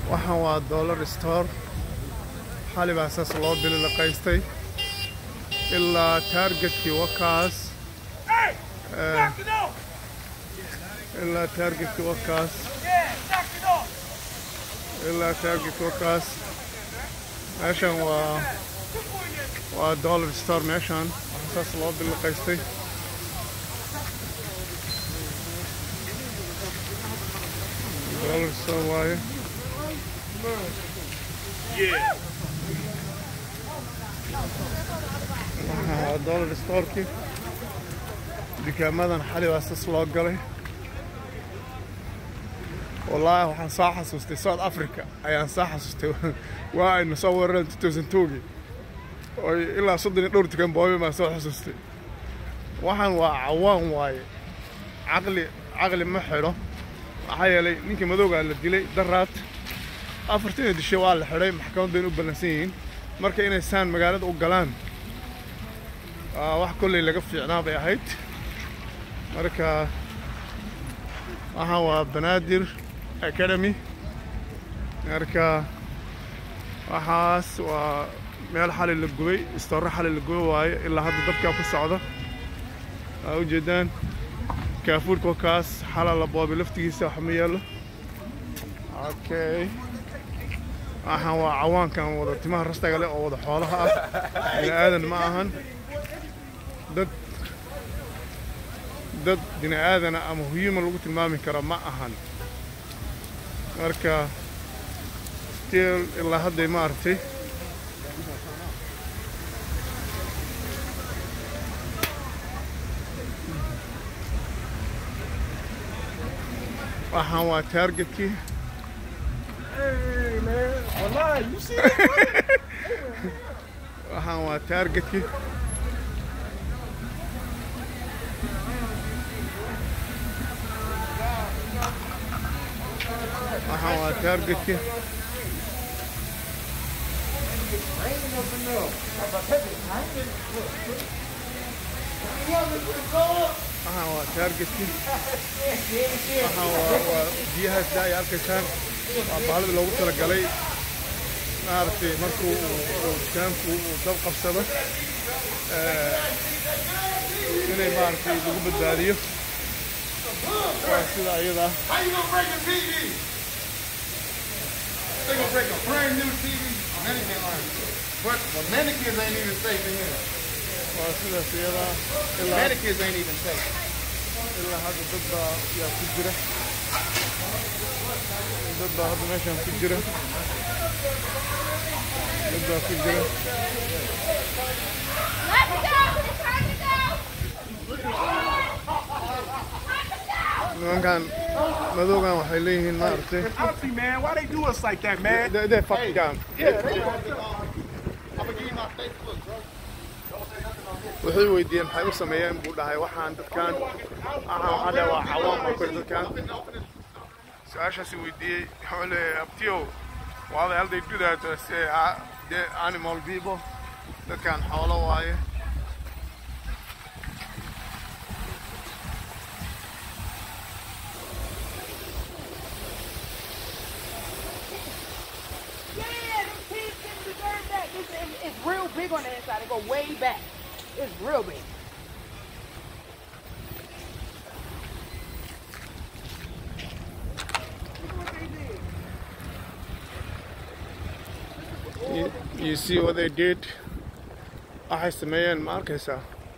waxaan waa dollar store xali baa saas loo bililaqaystay ilaa taargetkii wakaas Eh, ilaa taargetkii wakaas ilaa taargetkii wakaas meeshan waa waa dollar store meeshan waxaa saas loo bililaqaystay dollar store waaye waa dollar storeki dukaamadan xali baa sas loo galay wallaahi waxaan soo xasuustay south africa ayaan soo xasuustay waa aynu soo weerareen 2002gii oo ilaa soddon iyo dhowr dukaan boobe baan soo xasuustay waxaan waa cawaan waaye caqli caqli ma xidho maxaa yeelay ninkii madowgaa la dilay daraad afartan dishe waa la xidhay maxkamad bayna u ballansan yihiin marka inay saan magaalada u galaan waa wax kolley laga fiicnaa bay ahayd marka waxaan waa banaadir academy marka waxaas waa meel xali la gubay istoorro xali la gubay waaye ilaa hadda dabkaa ku socda aa ujeedaan kaafuurka wakaas xala la boobay laftigiisa wax ma yeelo okay waxaan waa cawaankan wada timaha rastaga leh oo wada xoolaha ah bini aadan ma ahan dad dad bini aadana ama huyuma lagu tilmaami karo ma ahan marka still ilaa hadday ma aragtay waxaan waa taargetkii Hey, man. Wallahi, you see that, bro? waxaan waa taargetkii waxaan waa taargetkii waxaan waa taargetkii waxaan waa waa biyahaas daa ay arkaysaan waa baalada loogu talagalay maaragtay markuu uu- uu dukaanku uu dab qabsado eh, inay maaragtay lagu badbaadiyo waa sida iyada ah How you gonna break a TV? They gonna break a brand new TV? Mannequin line. But the mannequins ain't even safe in here. waa sidaas iyada ah. ilaa Mannequins ain't even safe. ilaa hadda dad baa yaa ku jira dad baa hadda meeshan ku jira dad baa ku jira Let's go! Time to go! nimankan madowgan waxay leeyihiin maaragtay Honestly, man, why they do us like that, man? they they fuck down Yeah, they I'm gonna give you my Facebook, bro. waxay weydiiyeen maxay u sameeyeen buu dhahay waxaan dadkan waxaan waxaa dhahay waa cawaan baa kori dadkan su-aashaasi weydiiyey wuxuu leeyahay abtiyow why the hell they do that I say ah, the animal people dadkan xoolo waaye Yeah, them kids didn't deserve that. It's, it's, it's real big on the inside. It go way back. It's real big. you, you see what they did waxay sameeyeen ma arkaysaa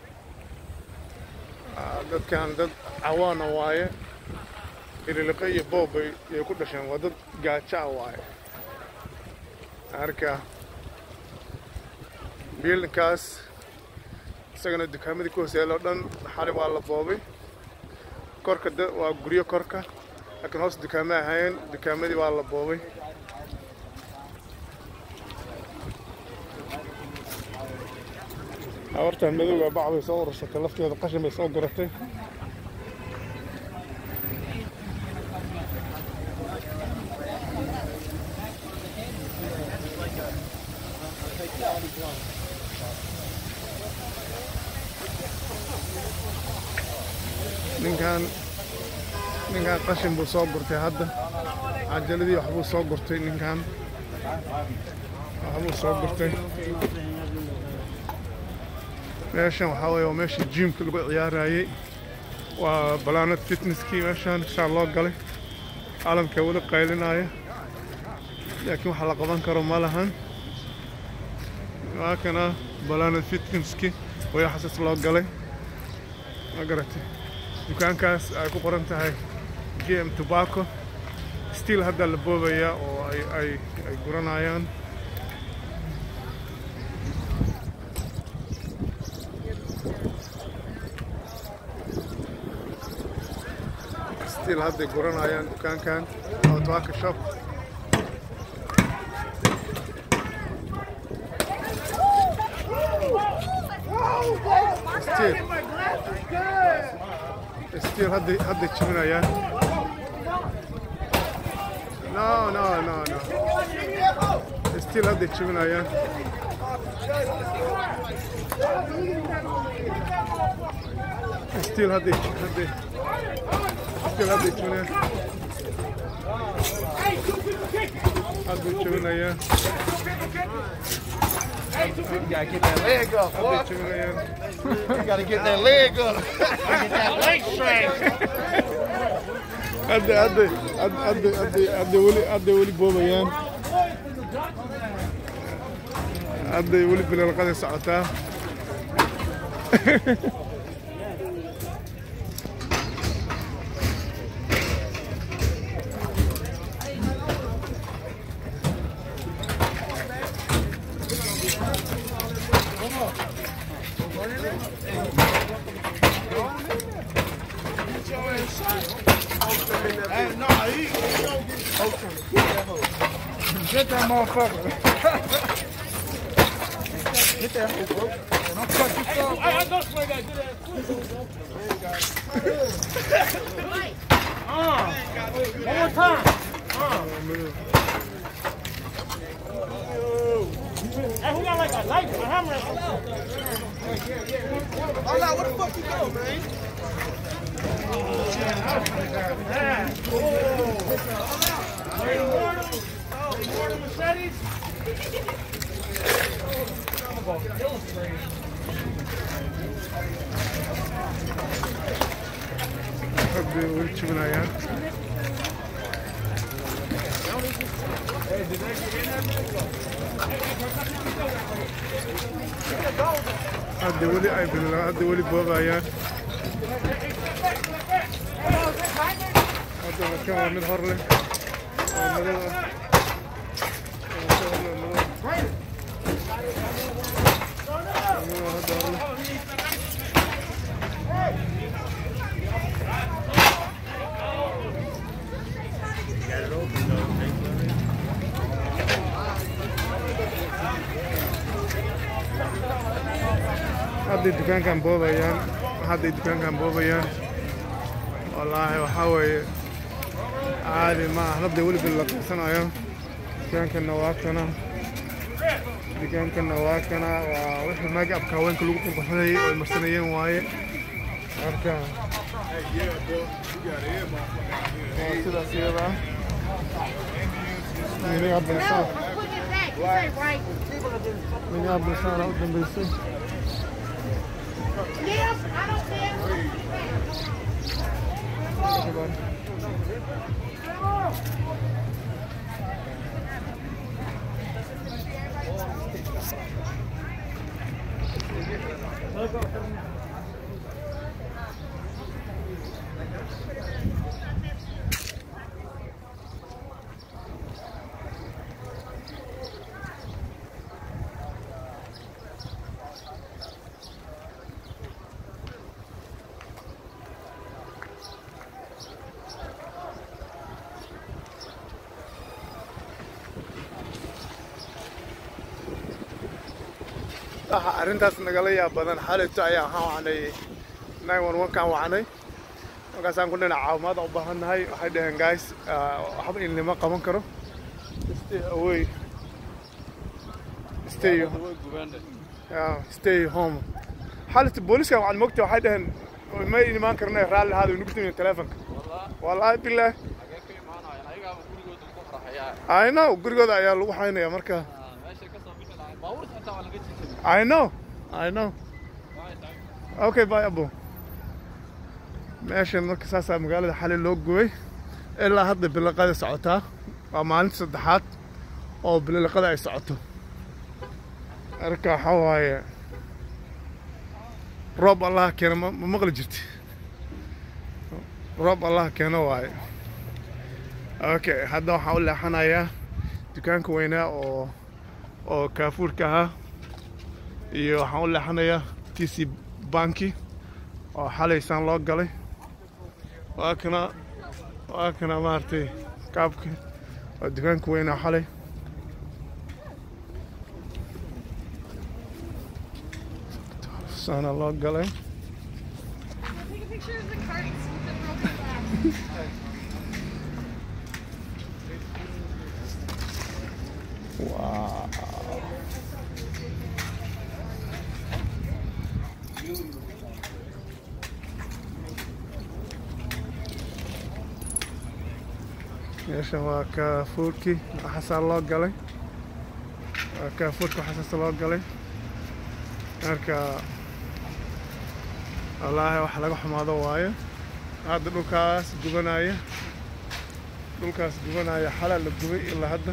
Ah, dadkan dad cawaana waaye ililiqe iyo boob bay ay ku dhasheen waa dad gaajo ah waaye marka biilinkaas isagana dukaamadii ku hooseeyay oo dhan xali waa la boobay korka da- waa guryo korka laakiin hoos dukaamo ahayn dukaamadii waa la boobay habartan madowga bac bay soo urursatay lafteeda qashin bay soo guratay ninkan ninkan qashin buu soo gurtay hadda cajaladii waxbuu soo gurtay ninkan waxbuu soo gurtay meeshan waxaa weeye waa meeshii jimka lagu ciyaarayey waa balaanad fitnesskii meeshan shaa loo galay caalamka weli qaylinaya laakiin waxa la qaban karo ma lahan waa kana balaanad fitnesskii way xasas loo galay ma garatay dukaankaas ay ku qoran tahay gm tobacco still hadda la boobaya oo ay ay ay guranayaan still hadday guranayaan dukaankan oo tobacco shop still still hadday hadday jebinayaan no no no no still hadday jebinayaan still hadday hadday still hadday jebinayaan hadday jebinayaan You gotta get that leg up, hadday boy. jebinayaan You gotta get that leg up. get that leg strength. hadda hadda hadda hadda hadda hadda weli hadda weli boobayaan hadday weli bilalqada socotaa Get that motherfucker. Get that hoe, bro. Don't cut yourself. I, I don't play that. Uh, one more time. Uh. Hey, who got like a knife, a hammer? Oh, no, where the fuck you go, man? Yeah. Oh. Immortal. Oh, immortal machetes. hadday weli jebinayaan hadda weli ay bilaa hadda weli boobayaan hadda kan waa mid hor leh oo madow ah Waa mid hor leh, madow. Madow hadda hor leh. hadday dukaankan boobayaan hadday dukaankan boobayaan wallaahi waxaa weeye caadi ma ah hadday weliba la qabsanayo dukaankanna waa kana dukaankanna waa kana waa wixii make-upka haweenka lagu qurqurxinayay oo ay marsanayeen waaye marka waa sidaas iyada ah minneapolis No, put it back. You say right. minneapolis aana u dambeysay Yes, I don't care. waxa arrintaas nagala yaab badan xalayto ayaa waxaan wacnay nine one one kaan wacnay markaasaan ku dhinac caawimaad u baahan nahay waxay dhaheen guys ah, waxba in lima qaban karo stay away stay yeah, stay home xalayto booliska waxaad mogta waxay dhaheen ma imaan karna raalli ahaada nugu timi telefonka wallaahi bilaah I know gurigooda ayaa lagu xaynaya marka meesha ka soo bixi lahayd baabuurta xitaa waa laga jijibay I know I know okay bye abo meeshan marka saasaa magaalada xali loo gubay ilaa hadda biliqada socotaa waa maalinta saddexaad oo biliqada ay socoto marka waxaa waaye roob allaha keena ma ma maqli jirti roob allaha keeno waaye okay hadda waxaan u leexanayaa dukaanka weynaa oo oo kaafuurka ahaa iyo waxaan u leexanayaa t c banki oo xalaysaan loo galay waa kana waa kana maaragtay kaabka waa dukaanka weynaa xalay saana loo galay Take a picture of the carts with the broken glass. Wow. meeshan waa kaafuurkii waxaasaa loo galay waa kaafuurka waxaasaasa loo galay marka wallaahi wax laga xumaado waayo hadda dhulkaas gubanaya dhulkaas gubanaya xalaa la gubay ilaa hadda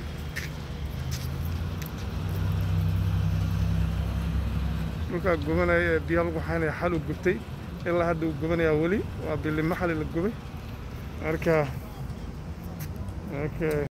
dhulkaa gubanaya ee biyaha lagu xaynaya xal uu gubtay ilaa hadda uu gubanayaa weli waa bilimo xali la gubay marka okay